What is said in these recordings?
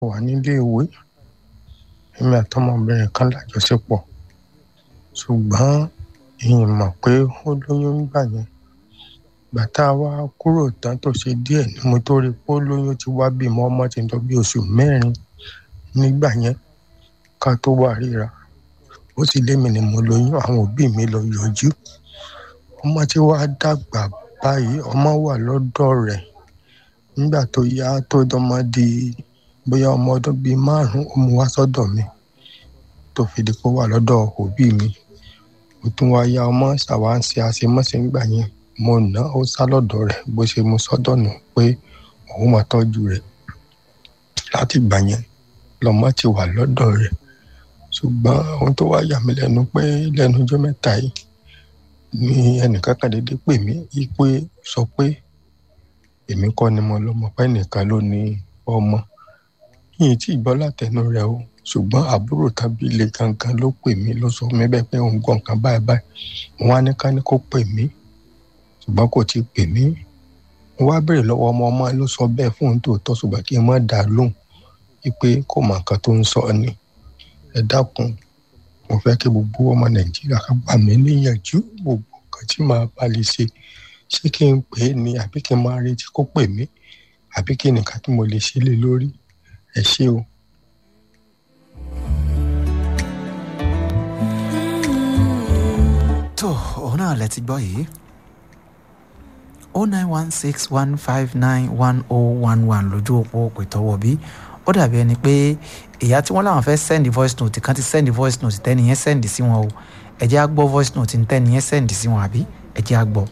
wà nílé ìwé èmi àtọmọbìnrin kan lájọṣepọ̀ ṣùgbọ́n ìyìn mọ̀ pé ó lóyún nígbà yẹn ìgbà tá a wá kúrò tán tó ṣe díẹ̀ ni mo tó rí i pé ó lóyún ti wá bímọ ọmọ ti ń lọ bí oṣù mẹ́rin nígbà yẹn ká tó wà ríra ó sì lémi ni mo lóyún àwọn òbí mi lọ yọjú ọmọ tí wàá dàgbà báyìí ọmọ wà lọ́dọ̀ rẹ̀ nígbà tó yá tó dánmọ́ di bóyá ọmọ ọdún bíi márùn-ún ó mú wá sọ́dọ̀ mi tó fi di pé ó wà lọ́dọ̀ òbí mi ó tún wá yá ọmọ ṣàwáǹsì àṣemọ́sẹ̀ nígbà yẹn mo ná ó sá lọ́dọ̀ rẹ̀ bó ṣe mú sọ́dọ̀ nù pé òun máa tọ́jú rẹ̀ láti ìgbà yẹn lọ́mọ ti wà lọ́dọ̀ rẹ̀ ṣùgbọ́n ohun tó wá yà mí lẹ́nu pé lẹ́nu ọjọ́ mẹ́ta yìí ni ẹnìkan kan dédé pè mí yí pé sọ pé èmi kọ́ ni mo lọ́mọ pé ẹnìkan ló ní ọmọ yìí tí ìgbọ́ látẹnu rẹ̀ o ṣùgbọ́n àbúrò tàbí ilé gangan ló pè mí ló sọ mí bẹ́ẹ̀ pé òun gbọ́ nǹkan báyìí báyìí mo wá ní ká ní kó pè mí ṣùgbọ́n kò tí ì pè mí mo wá béèrè lọ́wọ́ ọmọ ọmọ ló sọ bẹ́ẹ̀ fún òun tòótọ́ ṣùgbọ́n kí n má dà á lóhùn wípé kò mọ nǹkan tó ń sọ ni ẹ dákun mo fẹ́ kí gbogbo ọmọ nàìjíríà ká gbà mí níyànjú gbogbo nǹkan tí màá bá lè ṣe ṣé kí n pè é ni àbí kí n máa retí kó pè mí àbí kí nìkan tí mo lè ṣe lé lórí ẹ ṣé o. tó òun náà lẹ ti gbọ́ yìí o nine one six one five nine one oh one one lójú òpó òpè tọwọ́ bí ó dàbí ẹni pé ìyá tí wọ́n láwọn fẹ́ send voice note kan ti send voice note tẹ́ni yẹn send sí wọn o ẹ jẹ́ á gbọ́ voice note tẹ́ni yẹn send sí wọn àbí ẹ jẹ́ á gbọ́.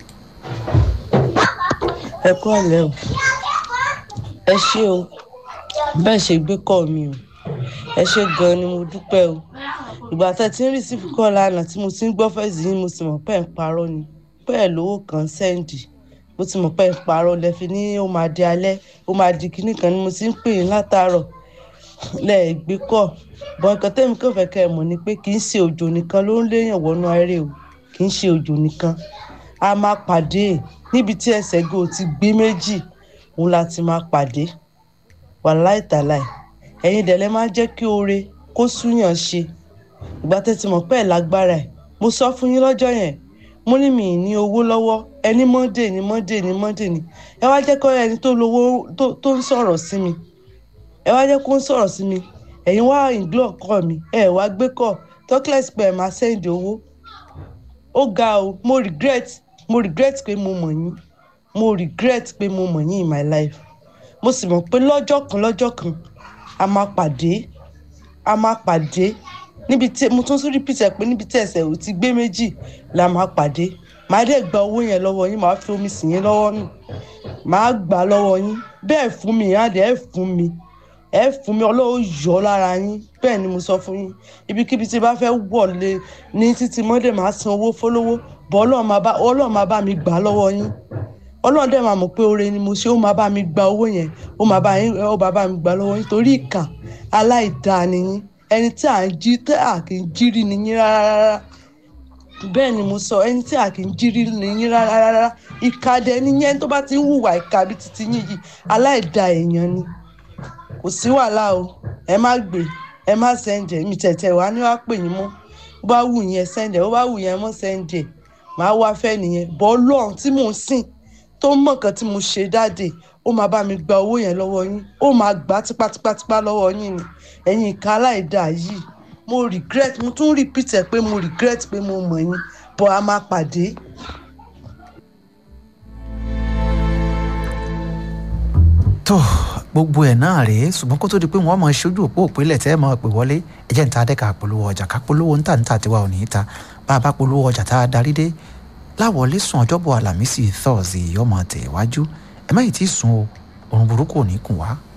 ẹ kú ọ̀lẹ́ o ẹ ṣé o bẹ́ẹ̀ ṣe gbé kọ́ mi o ẹ ṣé gan-an ni mo dúpẹ́ o ìgbà tẹ́ ti ń rìsífù kọ́ lánàá tí mo ti ń gbọ́ fẹ́ẹ̀sì yín mo sì mọ̀ pé ẹ̀ ń parọ́ ni pé ẹ̀ lówó kan sẹ́ǹdì mo ti mọ̀ pé ẹ̀ ń parọ́ lẹ́fi ní ó máa di alẹ́ ó máa di kinní kan ni mo ti ń pè yín látàárọ̀ lẹ́ẹ̀gbé kọ́ bọ́n nǹkan tẹ́mi kàn fẹ́ kẹ́ ẹ mọ̀ ni pé kì í ṣe òjò nìkan ló ń léèyàn wọnú ayé o kì í ṣe òjò nìkan a máa pàdé níbi tí ẹsẹ̀ gò ti gbé méjì òun la ti máa pàdé wàláì tàláì ẹ̀yin dẹ̀lẹ́ máa jẹ́ kí oore kó súyàn ṣe ìgbà tẹ́ ti mọ̀ pé ẹ̀ lágbára ẹ̀ mo sọ fún yín lọ́jọ́ yẹn mo ní mi ní owó lọ́wọ́ ẹni mọ́ndé ni mọ́ndé ni mọ́ndé ni ẹ wá jẹ́ kọ́ ẹni tó lówó tó ń sọ̀rọ̀ sí mi ẹ wá jẹ́ kó ń sọ̀rọ̀ sí mi ẹ̀yin wá ìgbọ́ kọ́ mi ẹ wá gbé kọ́ talkless pé ẹ máa send owó ó ga o mo regret mo regret pé mo mọ̀ yín mo regret pé mo mọ̀ yín in my life mo sì mọ̀ pé lọ́jọ́ kan lọ́jọ́ kan a máa pàdé a máa pàdé níbi tí mo tún tún repeat ẹ pé níbi tí ẹsẹ̀ ò ti gbé méjì la máa pàdé màá dẹ̀ gba owó yẹn lọ́wọ́ yín màá fi omi sì yín lọ́wọ́ nù màá gbà lọ́wọ́ yín bẹ́ẹ̀ fún mi ìyá dẹ̀ ẹ̀ fún mi ẹ fún mi ọlọ́wọ́ yọ lára yín bẹ́ẹ̀ ni mo sọ fún yín ibikíbi tí bá fẹ́ wọlé ní títí mọ́dé máa san owó fọlọ́wọ́ bọ́ ọlọ́run máa bá mi gbà lọ́wọ́ yín ọlọ́run dẹ̀ máa mọ̀ pé oore ni mo ṣe ó máa bá mi gba owó yẹn ó máa bá yín ó máa bá mi gbà lọ́wọ́ yín torí ìkà aláìdáa ni yín ẹni tí à ń jí tí à kì í jírí ni yín rárá bẹ́ẹ̀ ni mo sọ ẹni tí à kì í jírí ni yín rárá ìkà dẹ̀ ni yẹn tó bá ti ń hùwà ìkà bí titi yín yìí aláìdáa èèyàn ni kò sí wàhálà o ẹ má gbé ẹ má sẹ́ǹdẹ̀ mi tẹ̀tẹ̀ wá ní wàá pè yín mọ́ bó bá wù yẹn sẹ́ǹdẹ̀ bó bá wù yẹn mọ́ sẹ́ǹdẹ̀ màá wá fẹ́ nìyẹn bọ́ lọ́run tí mò ń sìn tó mọ̀ kan tí mo ṣe dáde ó máa bá mi gba owó yẹn lọ́wọ́ yín ó máa gbà tipátipátipá lọ́wọ́ yín ni ẹ̀yin ìka aláìda yìí mo regret mo tún repeat ẹ̀ pé mo regret pé mo mọ̀ yín bọ́ a máa pàdé. tó gbogbo ẹ̀ náà rèé ṣùgbọ́n kó tó di pé wọ́n mọ̀ ṣojú òpó òpínlẹ̀ tẹ́ ẹ̀ mọ̀ pé wọlé ẹ̀jẹ̀ ń ta adẹ́ka polówó ọjà ká polówó ń tà ń tà tiwa ò ní í ta bá a bá polówó ọjà tá a darí dé láwọlé sùn ọjọ́bọ̀ àlàmísì thursday ọmọ tẹ̀ wájú ẹ má yìí tí ì sùn o òrùn burúkú ò ní kùn wá